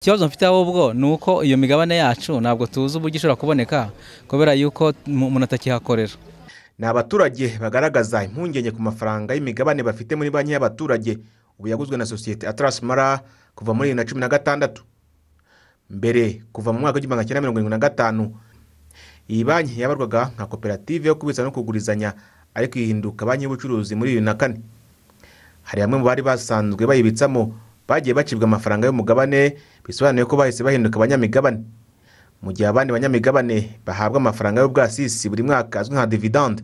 ikibazo mfite ahubwo ni uko iyo migabane yacu ntabwo tuzi uburyo ishobora kuboneka kubera yuko umuntu atakihakorera ni abaturage bagaragaza impungenge ku mafaranga y'imigabane bafite muri banki y'abaturage ubu yaguzwe na sosiyete atarasi mara kuva muri bibiri na cumi na gatandatu mbere kuva mu mwaka w'igihumbi kimwe na mirongo irindwi na gatanu iyi banki yabarwaga nka koperative yo kubitsa no kugurizanya ariko ihinduka banki y'ubucuruzi muri bibiri na kane hari bamwe mu bari basanzwe bayibitsamo bagiye bacibwa amafaranga y'umugabane bisobanuye ko bahise bahinduka abanyamigabane mu gihe abandi banyamigabane bahabwa amafaranga y'ubwasisi buri mwaka azwi nka dividende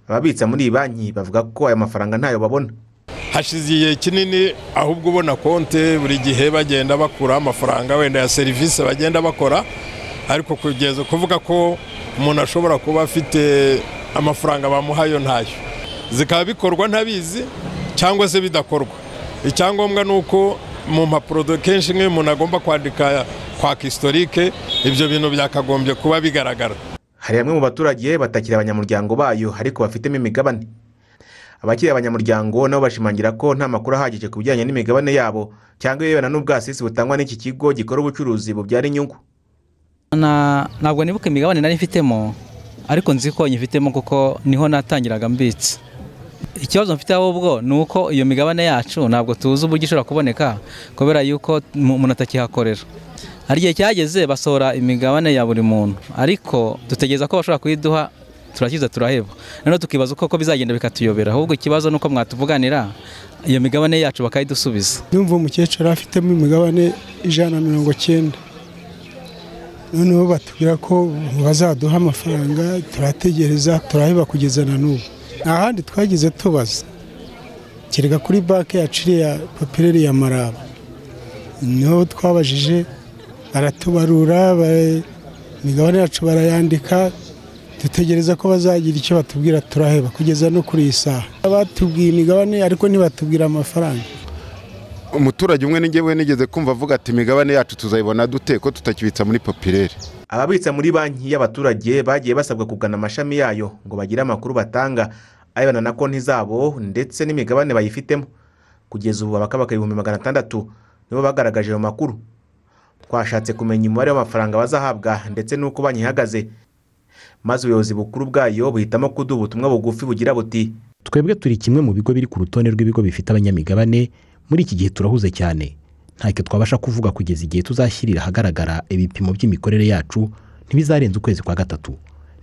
ababitsa muri iyi banki bavuga ko aya mafaranga ntayo babona hashize igihe kinini ahubwo ubona konti buri gihe bagenda bakura amafaranga wenda ya serivisi bagenda bakora ariko kugeza kuvuga ko umuntu ashobora kuba afite amafaranga bamuhayo ntayo zikaba bikorwa ntabizi cyangwa se bidakorwa icyangombwa ni uko mu mpapuro kenshi nk'iyo umuntu agomba kwandika kwaka isitorike ibyo bintu byakagombye kuba bigaragara hari bamwe mu baturage batakira abanyamuryango bayo ariko bafitemo imigabane abakiri abanyamuryango nabo bashimangira ko nta makuru ahagije ku bijyanye n'imigabane yabo cyangwa ibirebana n'ubwasisi butangwa n'iki kigo gikora ubucuruzi bubyara inyungu ntabwo nibuka imigabane nari mfitemo ariko nzi ko nyifitemo kuko niho natangiraga mbitse ikibazo mfite ahubwo ni uko iyo migabane yacu ntabwo tuzi uburyo ishobora kuboneka kubera yuko umuntu atakihakorera hari igihe cyageze basohora imigabane ya buri muntu ariko dutegereza ko bashobora kuyiduha turakiza turaheba noneho tukibaza uko bizagenda bikatuyobera ahubwo ikibazo ni uko mwatuvuganira iyo migabane yacu bakayidusubiza ndumva umukecuru afitemo imigabane ijana na mirongo cyenda noneho batubwira ko bazaduha amafaranga turategereza turaheba kugeza na n'ubu nta handi twagize tubaza kereka kuri banki yacu iriya papireri ya maraba niho twabajije baratubarura imigabane yacu barayandika dutegereza ko bazagira icyo batubwira turaheba kugeza no kuri iyi saha batubwiye imigabane ariko ntibatubwira amafaranga umuturage umwe n'ingemwe nigeze kumva avuga ati imigabane yacu tuzayibona dute ko tutakibitsa muri popirere ababitsa muri banki y'abaturage bagiye basabwa kugana amashami yayo ngo bagire amakuru batanga arebana na konti zabo ndetse n'imigabane bayifitemo kugeza ubu abakabaka ibihumbi magana atandatu nibo bagaragaje ayo makuru twashatse kumenya umubare w'amafaranga bazahabwa ndetse n'uko banki ihagaze maze ubuyobozi bukuru bwayo buhitamo kuduha ubutumwa bugufi bugira buti twebwe turi kimwe mu bigo biri ku rutonde rw'ibigo bifite abanyamigabane muri iki gihe turahuze cyane ntacyo twabasha kuvuga kugeza igihe tuzashyirira ahagaragara ibipimo by'imikorere yacu ntibizarenze ukwezi kwa gatatu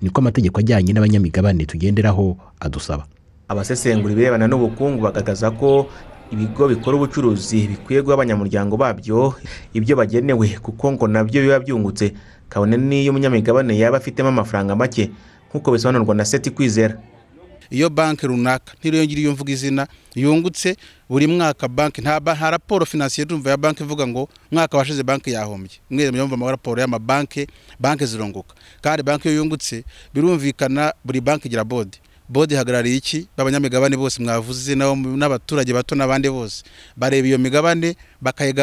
niko amategeko ajyanye n'abanyamigabane tugenderaho adusaba abasesengura ibirebana n'ubukungu bagaragaza ko ibigo bikora ubucuruzi bikwiye guha abanyamuryango babyo ibyo bagenewe kuko ngo nabyo biba byungutse kabone n'iyo umunyamigabane yaba afitemo amafaranga make nk'uko bisobanurwa na seti kwizera iyo banki runaka ntiriyongere iyo mvuga izina yungutse buri mwaka banki nta raporo finansiyeri ya banki ivuga ngo mwaka washize banki yahombye mwere muyumva amaraporo y'amabanki banki zirunguka kandi banki iyo yungutse birumvikana buri banki igira bodi bodi ihagarariye iki b'abanyamigabane bose mwavuze n'abaturage bato n'abandi bose bareba iyo migabane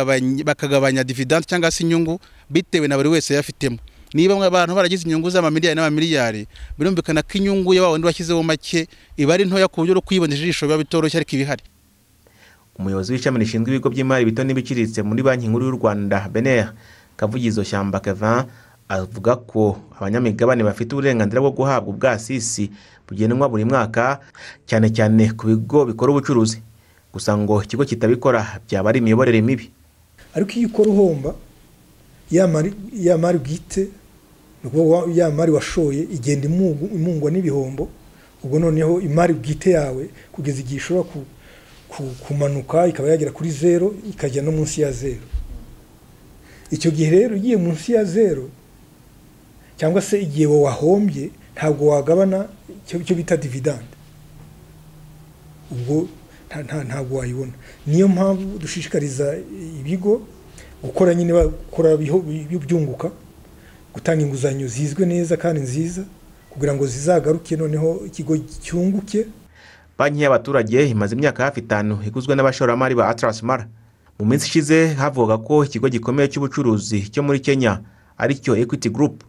bakagabanya dividende cyangwa se inyungu bitewe na buri wese yafitemo niba abantu baragize inyungu z'amamiliyari n'amamiliyari birumvikana ko inyungu ya wundi washyizeho make iba ari ntoya ku buryo bwo kuyibona ijisho biba bitoroshye ariko ibihari umuyobozi w'ishami rishinzwe ibigo by'imari bito n'ibiciriritse muri banki nkuru y'u rwanda beneya kavugizo shyamba keva avuga ko abanyamigabane bafite uburenganzira bwo guhabwa ubwasisi bugenwa buri mwaka cyane cyane ku bigo bikora ubucuruzi gusa ngo ikigo kitabikora byaba ari imiyoborere mibi ariko iyo ukora uhomba ya mari bwite ni ukuvuga ya mari washoye igenda imungwa n'ibihombo ubwo noneho imari bwite yawe kugeza igihe ishobora kumanuka ikaba yagera kuri zero ikajya no munsi ya zero icyo gihe rero ugiye munsi ya zero cyangwa se igihe wahombye ntabwo wagabana icyo bita dividende ubwo ntabwo wayibona niyo mpamvu dushishikariza ibigo gukora nyine bakora byunguka gutanga inguzanyo zizwe neza kandi nziza kugira ngo zizagaruke noneho ikigo cyunguke banki y'abaturage imaze imyaka hafi itanu iguzwe n'abashoramari ba atarasi mara mu minsi ishize havuga ko ikigo gikomeye cy'ubucuruzi cyo muri kenya aricyo ekwiti gurupu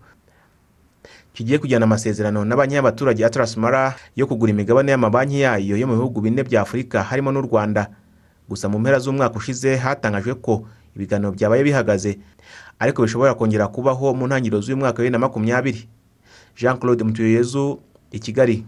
kigiye kujyana amasezerano na banki y'abaturage ya tarasimara yo kugura imigabane y'amabanki yayo yo mu bihugu bine bya afurika harimo n'u rwanda gusa mu mpera z'umwaka ushize hatangajwe ko ibiganiro byabaye bihagaze ariko bishobora kongera kubaho mu ntangiriro z'uyu mwaka wa bibiri na makumyabiri jean claude mutuyezu i kigali